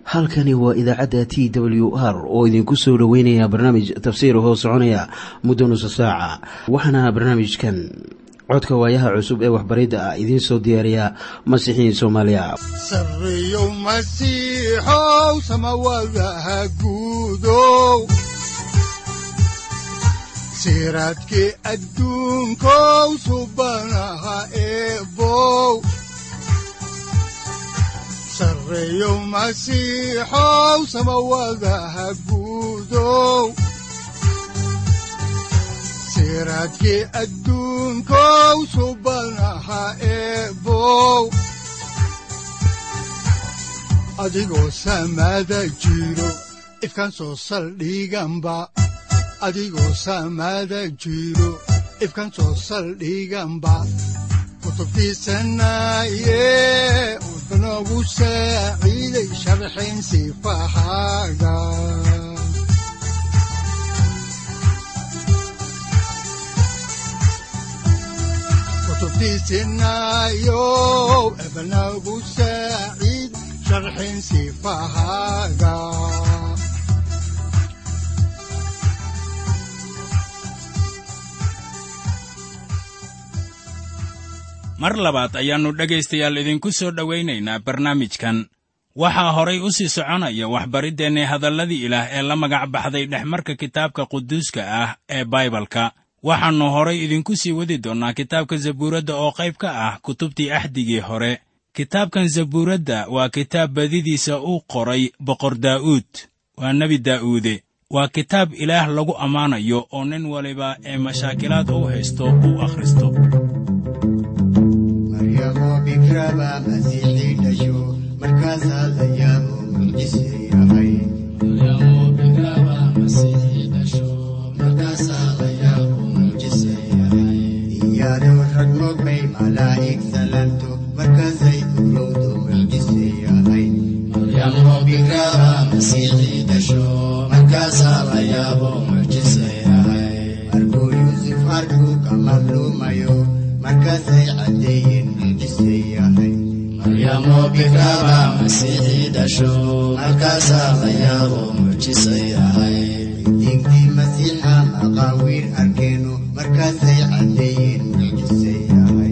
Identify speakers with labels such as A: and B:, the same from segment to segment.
A: halkani waa idaacadda t w r oo idinku soo dhoweynaya barnaamij tafsiir hoo soconaya muddo nusa saaca waxaana barnaamijkan codka waayaha cusub ee waxbaridda ah idiin soo diyaariya masiixiin soomaaliya
B: sareyow masiixow samawadaha guudow siraadkii adduunkow subanaha eebow sareyow masiixow samawadaha guudow siraadkii adduunkow subanaha eebow adigoo samada jiro ifkaan soo saldhiganba adigoo samada jiro ifkaan soo saldhiganba kutubtiisanaye udanogu saaciiday sharxin sifahaaga kutubtiisinayow ebanagu saaciid sharxin sifahaaga
C: mar labaad ayaannu dhegaystayaal idinku soo dhowaynaynaa barnaamijkan waxaa horay u sii soconaya waxbariddeenni hadalladii ilaah ee la magac baxday dhexmarka kitaabka quduuska ah ee baibalka waxaannu horay idinku sii wadi doonnaa kitaabka zabuuradda oo qayb ka ah kutubtii axdigii hore kitaabkan zabuuradda waa kitaab badidiisa uu qoray boqor daa'uud waa nebi daa'uude waa kitaab ilaah lagu ammaanayo oo nin waliba ee mashaakilaad u haysto uu akhristo
D: maryamo bikraba masiixii dhasho markaasaa la yaabo mucjise yahay iyadoo rag mogbay malaa'ig salanto markaasay urowdo mucjise yahay markuu yuusuf arkuu kamar luumayo markaasay caddeeyeen mucjise yahay diintii masiixa maqaawiir arkeenu markaasay caddeeyeen mucjise yahay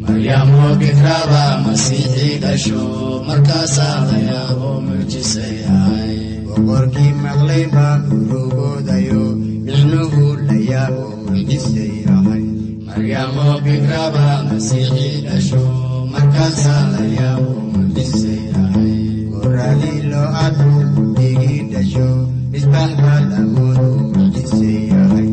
D: boqorkii maqlay baa urugoodayo micnuhu la yaabo mucjise yahay goradii loo arku digii dhasho misbaax baa lamoodu mucjise yahay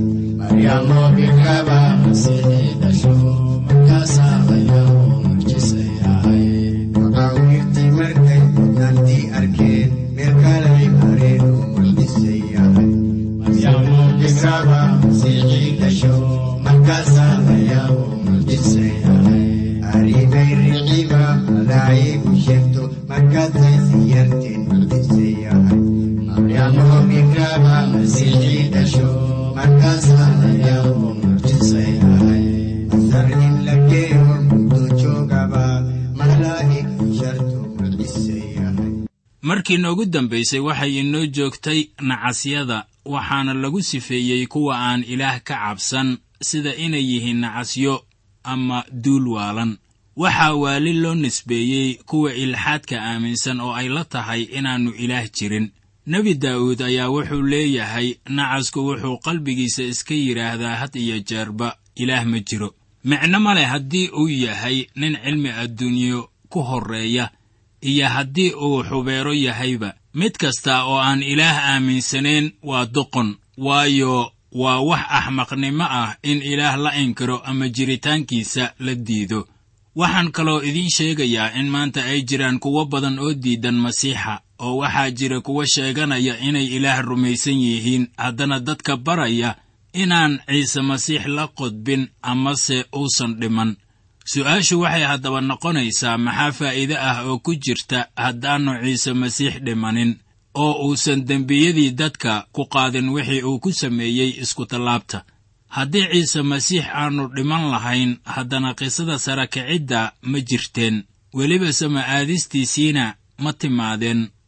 D: maqaawiirtii markay mudnaantii arkeen meel kalay mareenu mucjise yahay aribay riciba malaa'igu sheegto markaasay siyarteen mucjise yahay masar in la geeyo muddo joogaba malaa'ig sharto mucjise yahay
C: markii noogu dambaysay waxay inoo joogtay nacasyada waxaana lagu sifeeyey kuwa aan ilaah ka cabsan sida inay yihiin nacasyo ama duul waalan waxaa waali loo nisbeeyey kuwa ilxaadka aaminsan oo ay la tahay inaannu ilaah jirin nebi daa'uud ayaa wuxuu leeyahay nacasku wuxuu qalbigiisa iska yidhaahdaa had iyo jeerba ilaah ma jiro micno ma leh haddii uu yahay nin cilmi adduunyo ku horreeya iyo haddii uu xubeero yahayba mid kasta oo aan ilaah aaminsanayn waa doqon waayo waa wax axmaqnimo ah in ilaah la inkiro ama jiritaankiisa la diido waxaan kaloo idiin sheegayaa in maanta ay jiraan kuwo badan oo diidan masiixa oo waxaa jira kuwo sheeganaya inay ilaah rumaysan yihiin haddana dadka baraya inaan ciise masiix la qodbin amase uusan dhiman su'aashu waxay haddaba noqonaysaa maxaa faa'iide ah oo ku jirta haddaannu ciise masiix dhimanin oo uusan dembiyadii dadka ku qaadin wixii uu ku sameeyey iskutallaabta haddii ciise masiix aannu dhiman lahayn haddana qisada sara kicidda ma jirteen weliba sama aadistiisiina ma timaadeen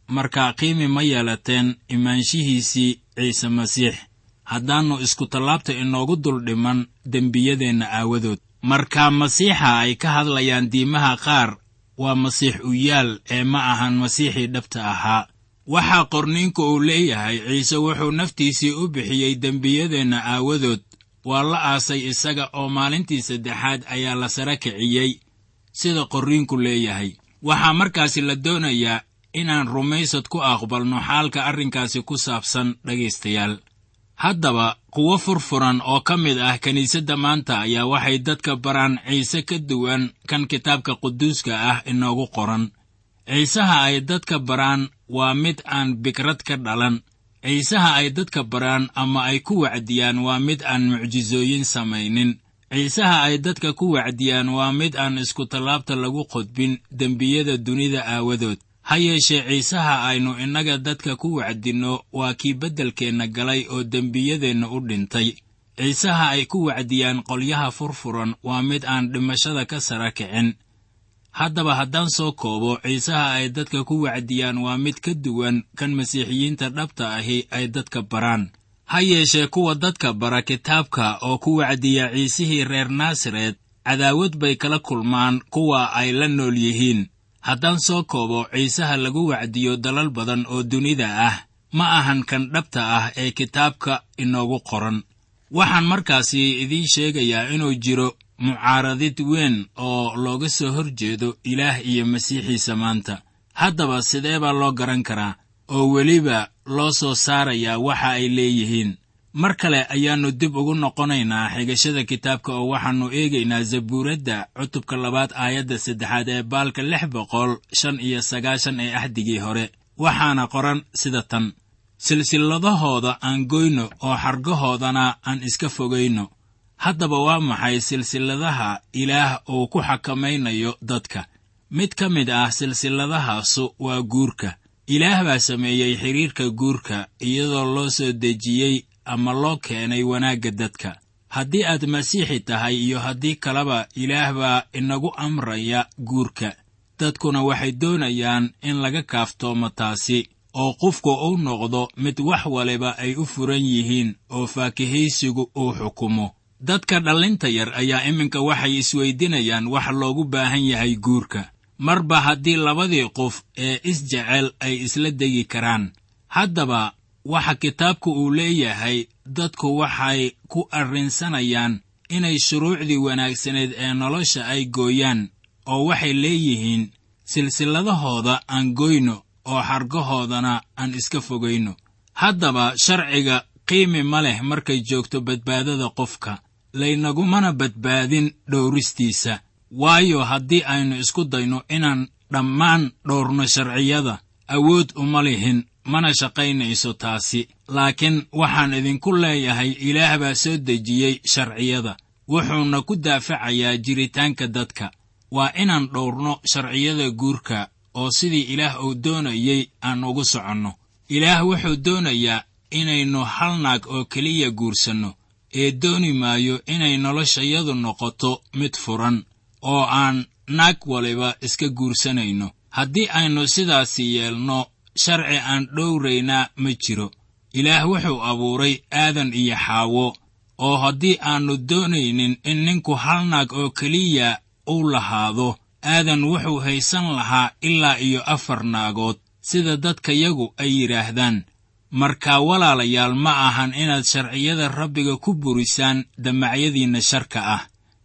C: markaa qiimi ma yeelateen imaanshihiisii ciise masiix haddaannu iskutallaabta inoogu dul dhiman dembiyadeenna aawadood markaa masiixa ay ka hadlayaan diimaha qaar waa masiix uyaal ee ma ahan masiixii dhabta ahaa waxaa qorniinku uu leeyahay ciise wuxuu naftiisii u bixiyey dembiyadeenna aawadood waa la aasay isaga oo maalintii saddexaad ayaa la sara kiciyey sida qorriinku leeyahay waxaa markaasi la doonayaa inaan rumaysad ku aqbalno xaalka arrinkaasi ku saabsan dhegaystayaal haddaba kuwo furfuran oo ka mid ah kiniisadda maanta ayaa waxay dadka baraan ciise ka duwan kan kitaabka quduuska ah inoogu qoran ciisaha ay dadka baraan waa mid aan bikrad ka dhalan ciisaha ay dadka baraan ama ay ku wacdiyaan waa mid aan mucjisooyin samaynin ciisaha ay dadka ku wacdiyaan waa mid aan iskutallaabta lagu qodbin dembiyada dunida aawadood ha yeeshee ciisaha aynu innaga dadka ku wacdinno waa kii beddelkeenna galay oo dembiyadeenna u dhintay ciisaha ay ku wacdiyaan qolyaha furfuran waa mid aan dhimashada ka sara kicin haddaba haddaan soo koobo ciisaha ay dadka ku wacdiyaan waa mid ka duwan kan masiixiyiinta dhabta ahi ay dadka baraan ha yeeshee kuwa dadka bara kitaabka oo ku wacdiya ciisihii reer naasaret cadaawad bay kala kulmaan kuwa ay la nool yihiin haddaan soo koobo ciisaha lagu wacdiyo dalal badan oo dunida ah ma ahan kan dhabta ah ee kitaabka inoogu qoran waxaan markaasi idiin sheegayaa inuu jiro mucaaradid weyn oo looga soo hor jeedo ilaah iyo masiixiisa maanta haddaba sidee baa loo garan karaa oo weliba loo soo saarayaa waxa ay leeyihiin mar kale ayaannu dib ugu noqonaynaa xigashada kitaabka oo waxaannu eegaynaa zabuuradda cutubka labaad aayadda saddexaad ee baalka lix boqol shan iyo sagaashan ee axdigii hore waxaana qoran sida tan silsilladahooda aan goyno oo xargahoodana aan iska fogayno haddaba waa maxay silsilladaha ilaah uu ku xakamaynayo dadka mid ka mid ah silsilladahaasu waa guurka ilaah baa sameeyey xidhiirka guurka iyadoo loo soo dejiyey ama loo keenay wanaagga dadka haddii aad masiixi tahay iyo haddii kaleba ilaah baa inagu amraya guurka dadkuna waxay doonayaan in laga kaaftoomo taasi oo qofku uu noqdo mid wax waliba ay u furan yihiin oo faakihaysigu uu xukumo dadka dhallinta yar ayaa iminka waxay isweydinayaan wax loogu baahan yahay guurka marba haddii labadii qof ee isjecel ay isla degi karaan haddaba waxa kitaabku uu leeyahay dadku waxay ku arrinsanayaan inay shuruucdii wanaagsaneed ee nolosha ay gooyaan oo waxay leeyihiin silsilladahooda aan goyno oo xargahoodana aan iska fogayno haddaba sharciga qiimi ma leh markay joogto badbaadada qofka laynagumana badbaadin dhowristiisa waayo haddii aynu isku dayno inaan dhammaan dhowrno sharciyada awood uma lihin mana shaqaynayso taasi laakiin waxaan idinku leeyahay ilaah baa soo dejiyey sharciyada wuxuuna ku daafacayaa jiritaanka dadka waa inaan dhowrno sharciyada guurka oo sidii ilaah uu doonayey aan ugu soconno ilaah wuxuu doonayaa inaynu hal naag oo keliya guursanno ee dooni maayo inay noloshayadu noqoto mid furan oo aan naag waliba iska guursanayno haddii aynu sidaasi yeelno sharci aan dhowraynaa ma jiro ilaah wuxuu abuuray aadan iyo xaawo oo haddii aannu doonaynin in ninku hal naag oo keliya uu lahaado aadan wuxuu haysan lahaa ilaa iyo afar naagood sida dadkayagu ay yidhaahdaan markaa walaalayaal ma ahan inaad sharciyada rabbiga ku burisaan damacyadiinna sharka ah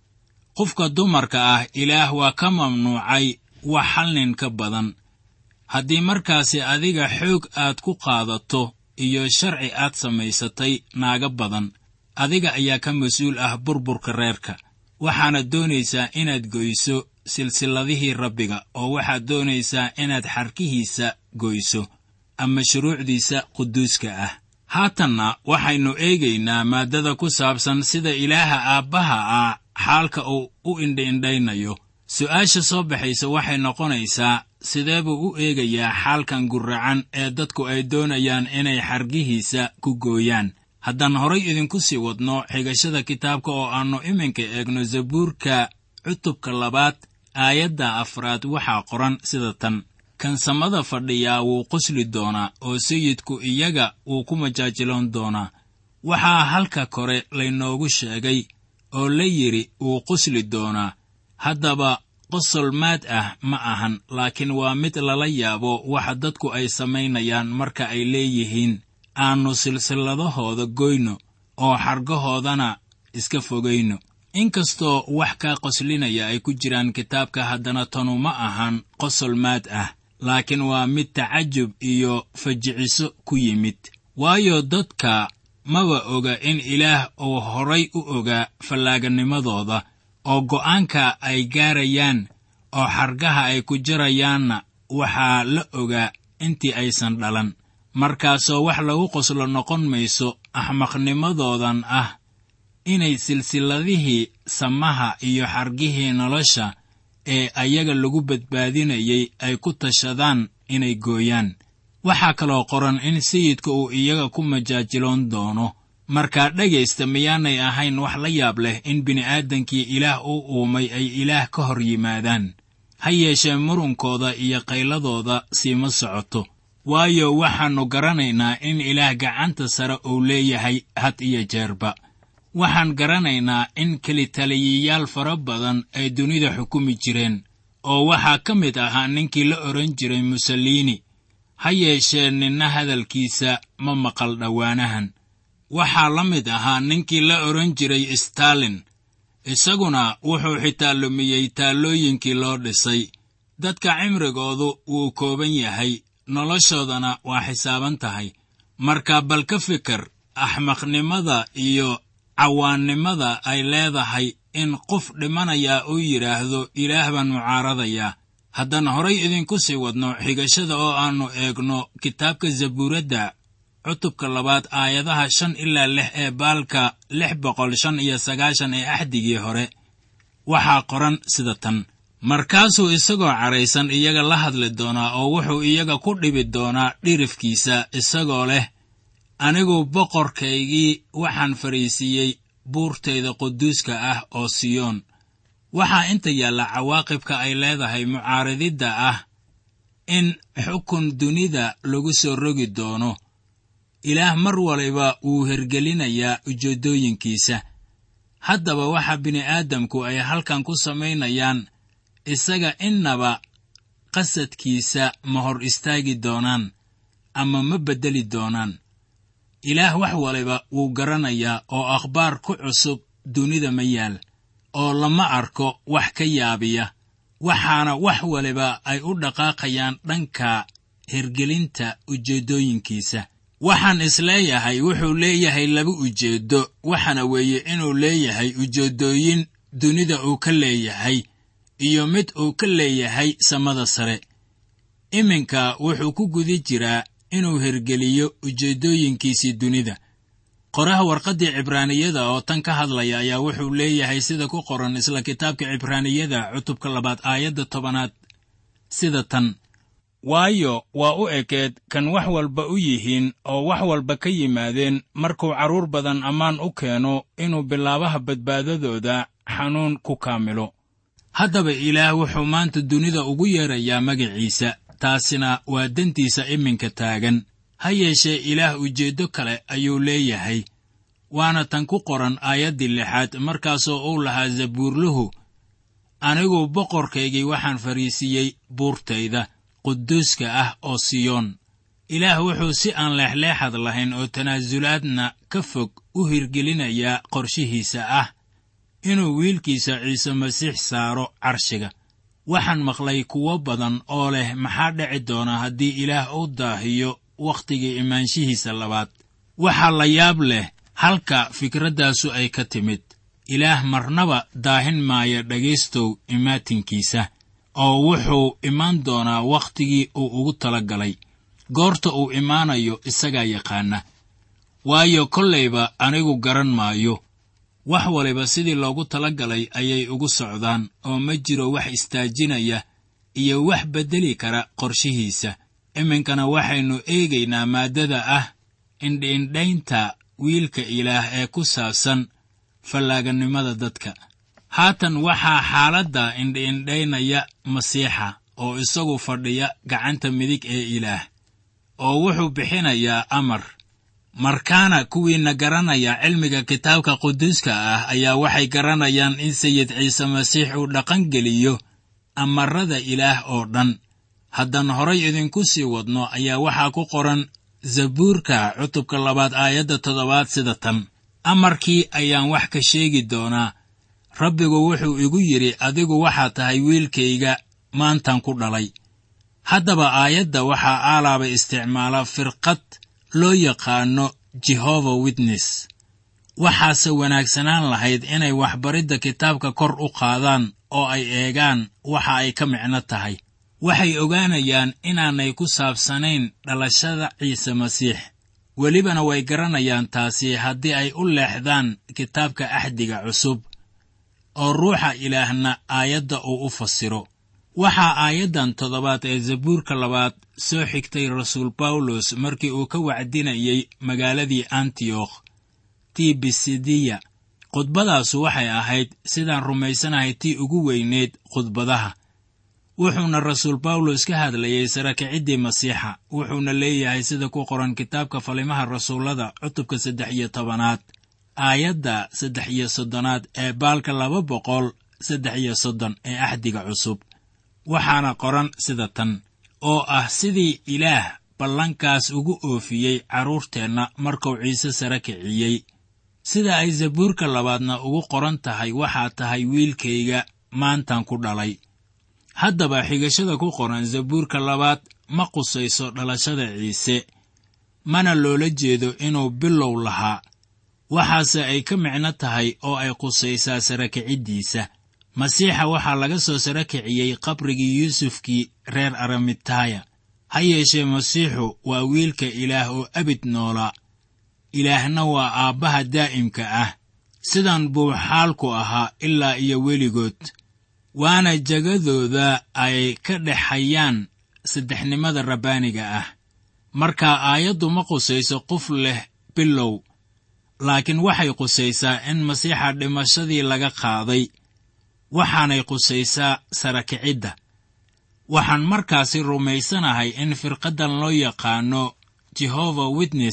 C: qofka dumarka ah ilaah waa ka mamnuucay wax hal nin ka badan haddii markaasi adiga xoog aad ku qaadato iyo sharci aad samaysatay naaga badan adiga ayaa ka mas-uul ah burburka reerka waxaana doonaysaa inaad goyso silsilladihii rabbiga oo waxaad doonaysaa inaad xarkihiisa goyso ama shuruucdiisa quduuska ah haatanna waxaynu eegaynaa maaddada ku saabsan sida ilaaha aabbaha ah xaalka uu u indhiindhaynayo su'aasha soo baxaysa waxay noqonaysaa sidee buu u eegayaa xaalkan gurracan ee dadku ay doonayaan inay xargihiisa ku gooyaan haddaan horay idinku sii wadno xigashada kitaabka oo aannu iminka eegno zabuurka cutubka labaad aayadda afraad waxaa qoran sida tan kan samada fadhiyaa wuu qosli doonaa oo sayidku iyaga wuu ku majaajiloon doonaa waxaa halka kore laynoogu sheegay oo la yidhi wuu qosli doonaa haddaba qosol maad ah ma ahan laakiin waa mid lala yaabo waxa dadku ay samaynayaan marka ay leeyihiin aannu silsilladahooda goyno oo xargahoodana iska fogayno inkastoo wax kaa qoslinaya ay ku jiraan kitaabka haddana tanu ma ahan qosol maad ah laakiin waa mid tacajub iyo fajiciso ku yimid waayo dadka maba oga in ilaah uu horay u ogaa fallaaganimadooda oo go'aanka ay gaarayaan oo xargaha ay ku jirayaanna waxaa la ogaa intii aysan dhalan markaasoo wax lagu qoslo noqon mayso axmaqnimadoodan ah inay silsilladihii samaha iyo xargihii nolosha ee ayaga lagu badbaadinayay ay ku tashadaan inay gooyaan waxaa kaloo qoran in sayidka uu iyaga ku majaajiloon doono markaa dhegaysta miyaanay ahayn wax la yaab leh in bini'aadankii ilaah u uumay ay ilaah ka hor yimaadaan ha yeeshee murunkooda iyo qayladooda siima socoto waayo waxaannu garanaynaa in ilaah gacanta sare uu leeyahay had iyo jeerba waxaan garanaynaa in kelitaliyayaal fara badan ay dunida xukumi jireen oo waxaa ka mid ahaa ninkii la odhan jiray musaliini ha yeeshee ninna hadalkiisa ma maqal dhowaanahan waxaa la mid ahaa ninkii la odhan jiray stalin isaguna wuxuu xitaa lumiyey taallooyinkii loo dhisay dadka cimrigoodu wuu kooban yahay noloshoodana waa xisaaban tahay marka bal ka fikir axmaqnimada iyo cawaannimada ay leedahay in qof dhimanayaa uu yidhaahdo ilaah baan mucaaradayaa haddaan horay idinku sii wadno xigashada oo aannu eegno kitaabka zabuuradda cutubka labaad aayadaha shan ilaa lix ee baalka lix boqol shan iyo sagaashan ee axdigii hore waxaa qoran sida tan markaasuu isagoo cadhaysan iyaga la hadli doonaa oo wuxuu iyaga ku dhibi doonaa dhirifkiisa isagoo leh anigu boqorkaygii waxaan fadhiisiiyey buurtayda quduuska ah oo siyoon waxaa inta yaalla cawaaqibka ay leedahay mucaarididda ah in xukun dunida lagu soo rogi doono ilaah mar waliba wuu hergelinayaa ujeeddooyinkiisa haddaba waxa bini'aadamku ay halkan ku samaynayaan isaga innaba qasadkiisa ma hor istaagi doonaan ama ma beddeli doonaan ilaah wax waliba wuu garanayaa oo akhbaar ku cusub dunida ma yaal oo lama arko wax ka yaabiya waxaana wax waliba ay u dhaqaaqayaan dhanka hergelinta ujeeddooyinkiisa waxaan isleeyahay wuxuu leeyahay laba ujeeddo waxaana weeye inuu leeyahay ujeeddooyin dunida uu ka leeyahay iyo mid uu ka leeyahay samada sare iminka wuxuu ku guda jiraa inuu hergeliyo ujeeddooyinkiisii dunida qoraha warqaddii cibraaniyada oo tan ka hadlaya ayaa wuxuu leeyahay sida ku qoran isla kitaabka cibraaniyada cutubka labaad aayadda tobanaad sida tan waayo waa u ekeed kan wax walba u yihiin oo wax walba ka yimaadeen markuu carruur badan ammaan u keeno inuu bilaabaha badbaadadooda xanuun ku kaamilo haddaba ilaah wuxuu maanta dunida ugu yeedrayaa magaciisa taasina waa dantiisa iminka taagan ha yeeshee ilaah ujeeddo kale ayuu leeyahay waana tan ku qoran aayaddii lixaad markaasoo uu lahaa zabuurluhu anigu boqorkaygii waxaan fadhiisiiyey buurtayda quduuska ah oo siyoon ilaah wuxuu si aan leexleexad lahayn oo tanaasulaadna ka fog u hirgelinayaa qorshihiisa ah inuu wiilkiisa ciise masiix saaro carshiga waxaan maqlay kuwo badan oo leh maxaa dhici doona haddii ilaah uu daahiyo wakhtigii imaanshihiisa labaad waxaa la yaab leh halka fikraddaasu ay ka timid ilaah marnaba daahin maayo dhegaystow imaatinkiisa oo wuxuu imaan doonaa wakhtigii uu ugu tala galay goorta uu imaanayo isagaa yaqaana waayo kollayba anigu garan maayo wax waliba sidii loogu tala galay ayay ugu socdaan oo ma jiro wax istaajinaya iyo wax beddeli kara qorshihiisa iminkana waxaynu eegaynaa maaddada ah indhiindhaynta wiilka ilaah ee ku saabsan fallaaganimada dadka haatan waxaa xaaladda indhiindhaynaya masiixa oo isagu fadhiya gacanta midig ee ilaah oo wuxuu bixinayaa amar markaana kuwiinna garanaya cilmiga kitaabka quduuska ah ayaa waxay garanayaan in sayid ciise masiix uu dhaqangeliyo amarada ilaah oo dhan haddaan horay idinku sii wadno ayaa waxaa ku qoran zabuurka cutubka labaad aayadda toddobaad sida tan amarkii ayaan wax ka sheegi doonaa rabbigu wuxuu igu yidhi adigu waxaad tahay wiilkayga maantan ku dhalay haddaba aayadda waxaa aalaaba isticmaala firqad loo yaqaano jehova witness waxaase wanaagsanaan lahayd inay waxbaridda kitaabka kor u qaadaan oo ay eegaan waxa ay ka micno tahay waxay ogaanayaan inaanay ku saabsanayn dhalashada ciise masiix welibana way garanayaan taasi haddii ay u leexdaan kitaabka axdiga cusub oo ruuxa ilaahna aayadda uu u fasiro waxaa aayaddan toddobaad ee zabuurka labaad soo xigtay rasuul bawlos markii uu ka wacdinayey magaaladii antiyokh tii bisidiya khudbadaasu waxay ahayd sidaan rumaysanahay tii ugu weyneyd khudbadaha wuxuuna rasuul bawlos ka hadlayey sarakiciddii masiixa wuxuuna leeyahay sida ku qoran kitaabka falimaha rasuullada cutubka saddex iyo tobanaad aayadda saddex iyo soddonaad ee baalka laba boqol saddex iyo soddon ee axdiga cusub waxaana qoran sida tan oo ah sidii ilaah ballankaas ugu oofiyey carruurteenna markuu ciise sare kiciyey sida ay zabuurka labaadna ugu qoran tahay waxaa tahay wiilkayga maantan ku dhalay haddaba xigashada ku qoran zabuurka labaad ma qusayso dhalashada ciise mana loola jeedo inuu bilow lahaa waxaase ay ka micno tahay oo ay qusaysaa sarakiciddiisa masiixa waxaa laga soo sara kiciyey qabrigii yuusufkii reer aramitaaya ha yeeshee masiixu waa wiilka ilaah oo abid noolaa ilaahna waa aabbaha daa'imka ah sidan buu xaalku ahaa ilaa iyo weligood waana jagadooda ay ka dhexayaan saddexnimada rabbaaniga ah marka aayaddu ma qusayso qof leh bilow laakiin waxay qusaysaa in masiixa dhimashadii laga qaaday waxaanay qusaysaa sarakicidda waxaan markaasi rumaysanahay in firqaddan loo yaqaano jehova witness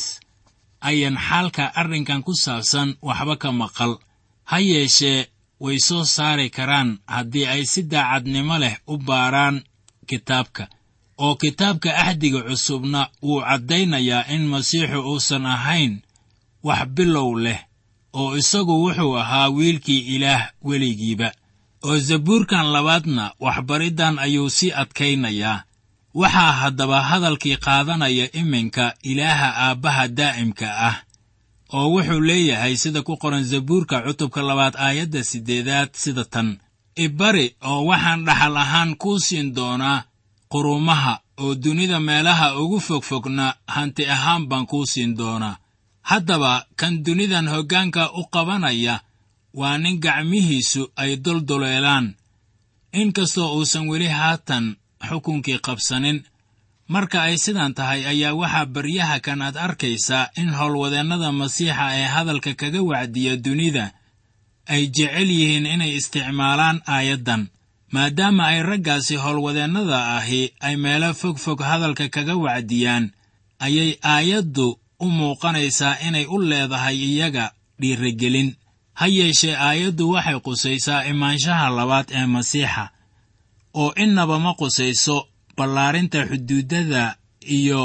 C: ayan xaalka arrinkan ku saabsan waxba ka maqal ha yeeshee way soo saari karaan haddii ay si daacadnimo leh u baaraan kitaabka oo kitaabka axdiga cusubna wuu caddaynayaa in masiixu uusan ahayn wax bilow leh oo isagu wuxuu ahaa wiilkii ilaah weligiiba oo zabuurkan labaadna waxbariddan ayuu sii adkaynayaa waxaa haddaba hadalkii qaadanaya iminka ilaaha aabbaha daa'imka ah oo wuxuu leeyahay sida ku qoran zabuurka cutubka labaad aayadda siddeedaad sida tan ibari oo waxaan dhaxal ahaan kuu siin doonaa qurumaha oo dunida meelaha ugu fogfogna hanti ahaan baan kuu siin doonaa haddaba kan dunidan hoggaanka u qabanaya waa nin gacmihiisu ay doldoleelaan inkastoo uusan weli haatan xukunkii qabsanin marka ay sidan tahay ayaa waxaa baryaha kan aad arkaysaa in howlwadeennada masiixa ee hadalka kaga wacdiya dunida ay jecel yihiin inay isticmaalaan aayaddan maadaama ay raggaasi howlwadeennada ahi ay meelo fog fog hadalka kaga wacdiyaan ayay aayaddu u muuqanaysaa inay u leedahay iyaga dhiirigelin ha yeeshee aayaddu waxay qusaysaa imaanshaha labaad ee masiixa oo innaba ma qusayso ballaarinta xuduuddada iyo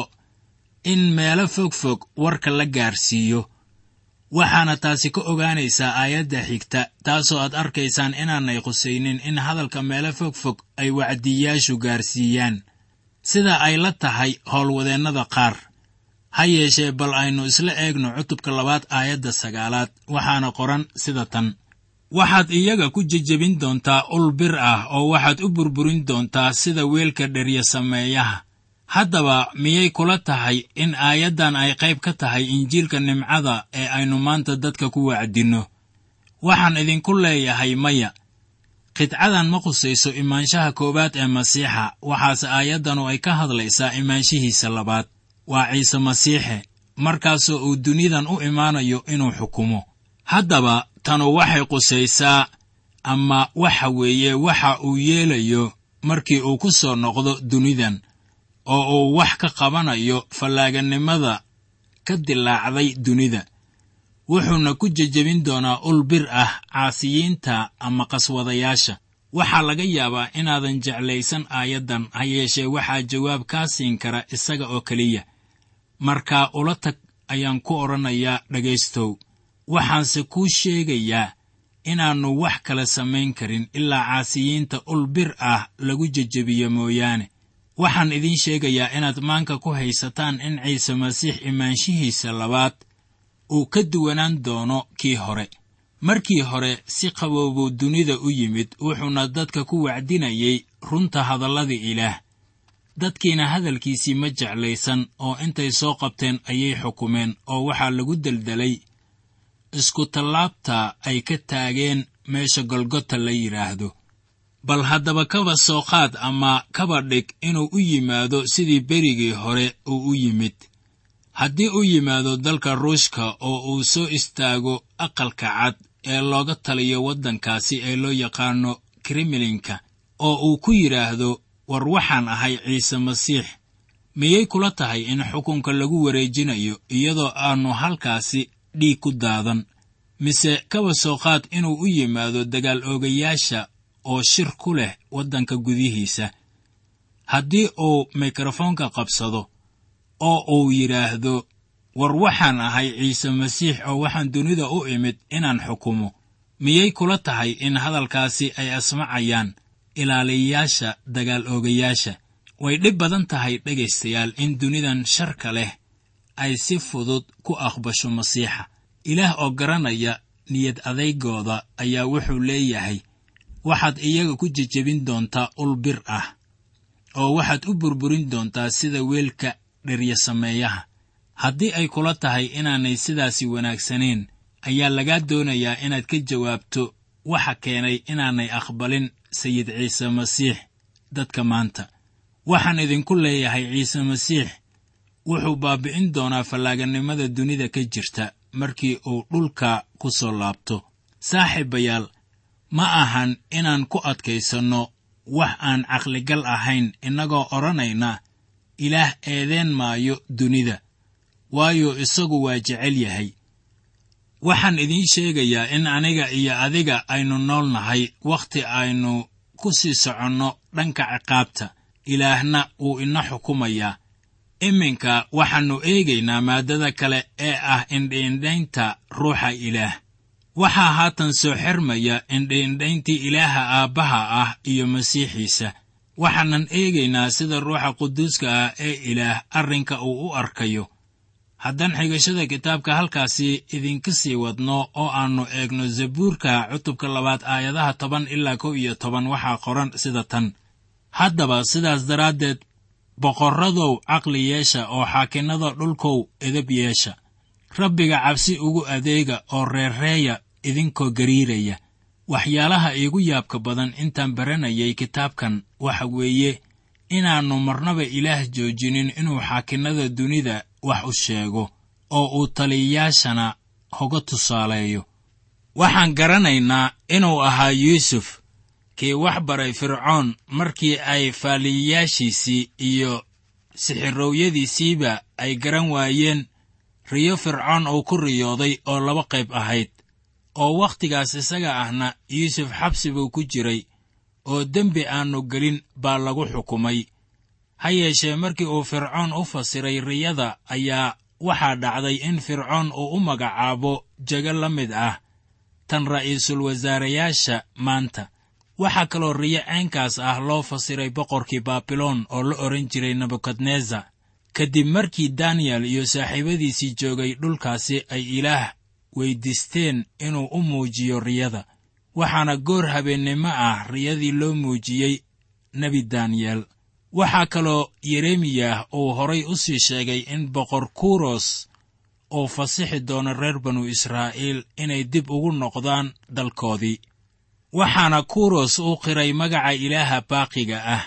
C: in meelo fog fog warka la gaarsiiyo waxaana taasi ka ogaanaysaa aayadda xigta taasoo aad arkaysaan inaanay qusaynin in hadalka meelo fog fog ay wacdiyaashu gaarsiiyaan sida ay la tahay howlwadeennada qaar ha yeeshee bal aynu isla eegno cutubka labaad aayadda sagaalaad waxaana qoran sida tan waxaad iyaga ku jejebin doontaa ul bir ah oo waxaad u burburin doontaa sida weelka dherya sameeyaha haddaba miyay kula tahay in aayaddan ay qayb ka tahay injiilka nimcada ee aynu maanta dadka ku wacdinno waxaan idinku leeyahay maya qidcadan ma qusayso imaanshaha koowaad ee masiixa waxaase aayaddanu ay ka hadlaysaa imaanshihiisa labaad waa ciise masiixe markaasoo uu dunidan u imaanayo inuu xukumo haddaba tanu waxay qusaysaa ama waxa weeye waxa uu yeelayo markii uu ku soo noqdo dunidan oo uu wax ka qabanayo fallaaganimada ka dilaacday dunida wuxuuna ku jejebin doonaa ul bir ah caasiyiinta ama qaswadayaasha waxaa laga yaabaa inaadan jeclaysan aayaddan ha yeeshee waxaa jawaab kaa siin kara isaga oo keliya markaa ula tag ayaan ku odhanayaa dhegaystow waxaanse kuu sheegayaa inaannu wax kale samayn karin ilaa caasiyiinta ul bir ah lagu jejebiyo mooyaane waxaan idiin sheegayaa inaad maanka ku haysataan in ciise masiix imaanshihiisa labaad uu ka duwanaan doono kii hore markii hore si qaboobuu dunida u yimid wuxuuna dadka ku wacdinayay runta hadalladii ilaah dadkiina hadalkiisii ma jeclaysan oo intay soo qabteen ayay xukumeen oo waxaa lagu deldelay iskutallaabta ay ka taageen meesha golgota la yidhaahdo bal haddaba kaba soo qaad ama kaba dhig inuu u yimaado sidii berigii hore uu u yimid haddii u yimaado dalka ruushka oo uu soo istaago aqalka cad ee looga taliyo waddankaasi ee loo yaqaano kremlinka oo uu ku yidhaahdo war waxaan ahay ciise masiix miyay kula tahay in xukunka lagu wareejinayo iyadoo aannu halkaasi dhiig ku daadan mise kaba soo qaad inuu u yimaado dagaal oogayaasha oo shir ku leh waddanka gudihiisa haddii uu mikrofoonka qabsado oo uu yidhaahdo war waxaan ahay ciise masiix oo waxaan dunida u imid inaan xukumo miyay kula tahay in hadalkaasi ay asmacayaan ilaaliyayaasha dagaal oogayaasha way dhib badan tahay dhegaystayaal in dunidan sharka leh ay si fudud ku aqbasho masiixa ilaah oo garanaya niyad adaygooda ayaa wuxuu leeyahay waxaad iyaga ku jejebin doontaa ul bir ah oo waxaad u burburin doontaa sida weelka dherya sameeyaha haddii ay kula tahay inaanay sidaasi wanaagsanayn ayaa lagaa doonayaa inaad ka jawaabto waxa keenay inaanay aqbalin sayid ciise masiix dadka maanta waxaan idinku leeyahay ciise masiix wuxuu baabi'in doonaa fallaaganimada dunida ka jirta markii uu dhulka ku soo laabto saaxiibayaal ma ahan inaan ku adkaysanno wax aan caqligal ahayn innagoo odhanayna ilaah eedeen maayo dunida waayo isagu waa jecel yahay waxaan idiin sheegayaa in aniga iyo adiga aynu nool nahay wakhti aynu ku sii soconno dhanka ciqaabta ilaahna wuu ina xukumayaa iminka waxaannu eegaynaa maaddada kale ee ah indhiindhaynta ruuxa ilaah waxaa haatan soo xermaya indhiindhayntii ilaaha aabbaha ah iyo masiixiisa waxaanan eegaynaa sida ruuxa quduuska ah ee ilaah arrinka uu u arkayo haddaan xigashada kitaabka halkaasi idinka sii wadno oo aannu eegno zabuurka cutubka labaad aayadaha toban ilaa kow iyo toban waxaa qoran sida tan haddaba sidaas daraaddeed boqorradow caqli yeesha oo xaakinnada dhulkow edab yeesha rabbiga cabsi ugu adeega oo reerreeya idinkoo gariiraya waxyaalaha iigu yaabka badan intaan baranayay kitaabkan waxa weeye inaannu marnaba ilaah joojinin inuu xaakinnada dunida wax u sheego oo uu taliyayaashana hoga tusaaleeyo waxaan garanaynaa inuu ahaa yuusuf kii wax baray fircoon markii ay faaliyayaashiisii iyo sixirowyadiisiiba ay garan waayeen riyo fircoon uu ku riyooday oo laba qayb ahayd oo wakhtigaas isaga ahna yuusuf xabsi buu ku jiray oo dembi aannu gelin baa lagu xukumay ha yeeshee markii uu fircoon u fasiray riyada ayaa waxaa dhacday in fircoon uu u magacaabo jego la mid ah tan ra'iisul wasaarayaasha maanta waxaa kaloo riyo ceenkaas ah loo fasiray boqorkii baabiloon oo la odhan jiray nebukadnesar kadib markii daniyel iyo saaxiibadiisii joogay dhulkaasi ay ilaah weyddiisteen inuu u muujiyo riyada waxaana goor habeennimo ah riyadii loo muujiyey nebi daniyel waxaa kaloo yeremiyah uu horay u sii sheegay in boqor kuros uu fasixi doono reer banu israa'iil inay dib ugu noqdaan dalkoodii waxaana kuros u qiray magaca ilaaha baaqiga ah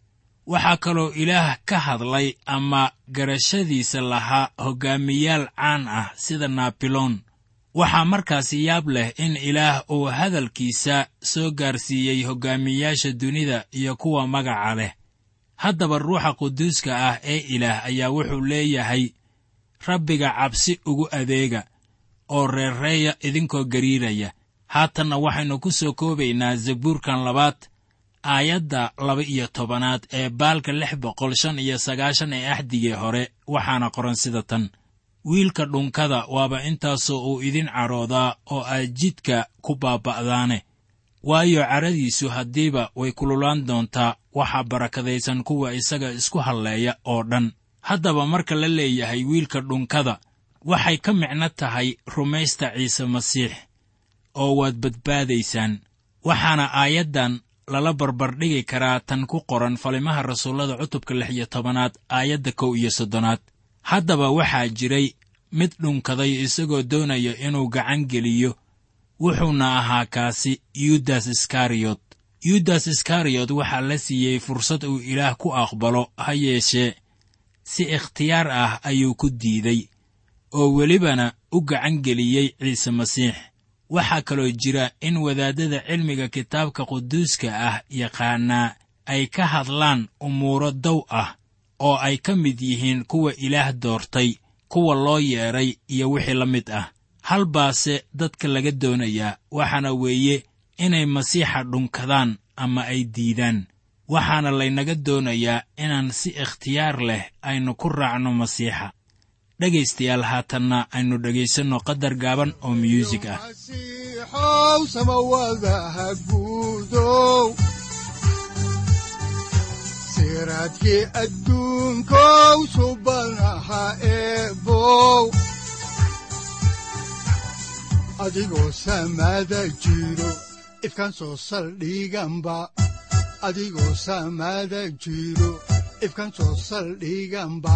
C: waxaa kaloo ilaah ka hadlay ama garashadiisa lahaa hoggaamiyaal caan ah sida naabiloon waxaa markaasi yaab leh in ilaah uu hadalkiisa soo gaarsiiyey hoggaamiyeyaasha dunida iyo kuwa magaca leh haddaba ruuxa quduuska ah ee ilaah ayaa wuxuu leeyahay rabbiga cabsi ugu adeega oo reerreeya idinkoo gariiraya haatanna waxaynu ku soo koobaynaa zabuurkan labaad aayadda laba-iyo tobanaad ee baalka lix boqol shan iyo sagaashan ee axdigii hore waxaana qoran sida tan wiilka dhunkada waaba intaasoo uu idin cadhoodaa oo aad jidka ku baaba'daane waayo cadhadiisu haddiiba way kululaan doontaa waxaa barakadaysan kuwa isaga isku halleeya oo dhan haddaba marka la leeyahay wiilka dhunkada waxay ka micno tahay rumaysta ciise masiix oo waad badbaadaysaan waxaana aayaddan lala barbardhigi karaa tan ku qoran falimaha rasuullada cutubka lix iyo tobanaad aayadda kow iyo soddonaad haddaba waxaa jiray mid dhunkaday isagoo doonaya inuu gacan geliyo wuxuuna ahaa kaasi yudas iskariyot yudas iskariyot waxaa la siiyey fursad uu ilaah ku aqbalo ha yeeshee si ikhtiyaar ah ayuu ku diiday oo welibana u gacan geliyey ciise masiix waxaa kaloo jira in wadaaddada cilmiga kitaabka quduuska ah yaqaanaa ay ka hadlaan umuuro dow ah oo ay ka mid yihiin kuwa ilaah doortay kuwa loo yeedhay iyo wixii la mid ah hal baase dadka laga doonayaa waxaana weeye inay masiixa dhunkadaan ama ay diidaan waxaana laynaga doonayaa inaan si ikhtiyaar leh aynu ku raacno masiixa dhegaystayaal haatanna aynu dhegaysanno qadar gaaban oo myuusig ah
B: masiixow samawadaha guudow siraadkii adduunkow subanaha eebow adigoo samada jiro ifkan soo saldhiganba adigoo samada jiro ifkan soo saldhiganba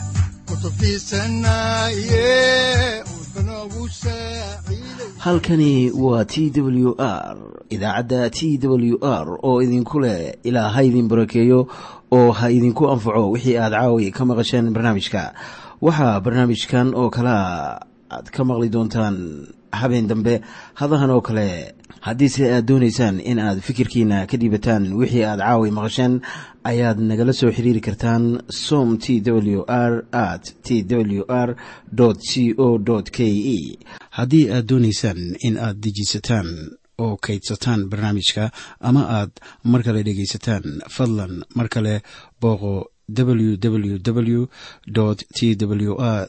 A: halkani waa t w r idaacadda t w r oo idinku leh ilaa ha idin barakeeyo oo ha idinku anfaco wixii aad caawi ka maqasheen barnaamijka waxaa barnaamijkan oo kalea aad ka maqli doontaan habeen dambe hadahan oo kale haddiise aad doonaysaan in aad fikirkiina ka dhiibataan wixii aad caawi maqasheen ayaad nagala soo xiriiri kartaan som t w r at t w r c o k e haddii aad doonaysaan in aad dejiisataan oo kaydsataan barnaamijka ama aad mar kale dhegaysataan fadlan mar kale booqo www t w r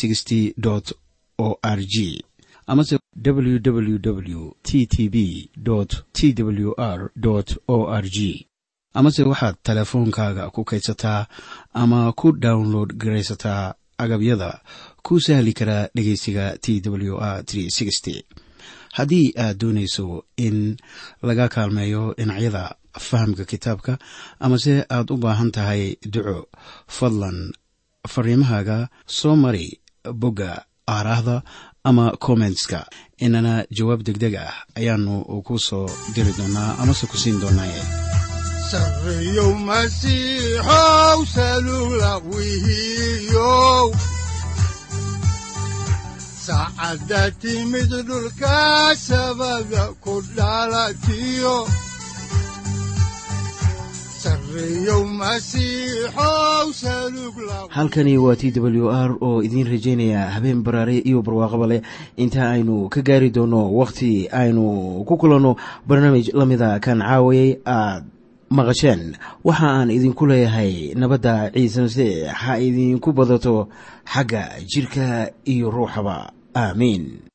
A: o r g amase www t t b t w r o r g amase waxaad teleefoonkaaga ku kaydsataa ama ku download garaysataa agabyada ku sahli karaa dhegeysiga t w r haddii aad doonayso in laga kaalmeeyo dhinacyada fahamka kitaabka amase aad u baahan tahay duco fadlan fariimahaaga soo mari bogga aaraahda ama kommentska inana jawaab deg deg ah ayaanu ku soo diri doonaa amase ku siin doonaaye
B: sareyow masiixow salula wihiyow saacadda timid dhulka sabada ku dhalatiyo
A: halkani waa t w r oo idiin rajaynaya habeen baraare iyo barwaaqaba leh inta aynu ka gaari doono wakhti aynu ku kulanno barnaamij la mida kan caawayay aad maqasheen waxa aan idinku leeyahay nabadda ciise masiix ha idinku badato xagga jidhka iyo ruuxaba aamiin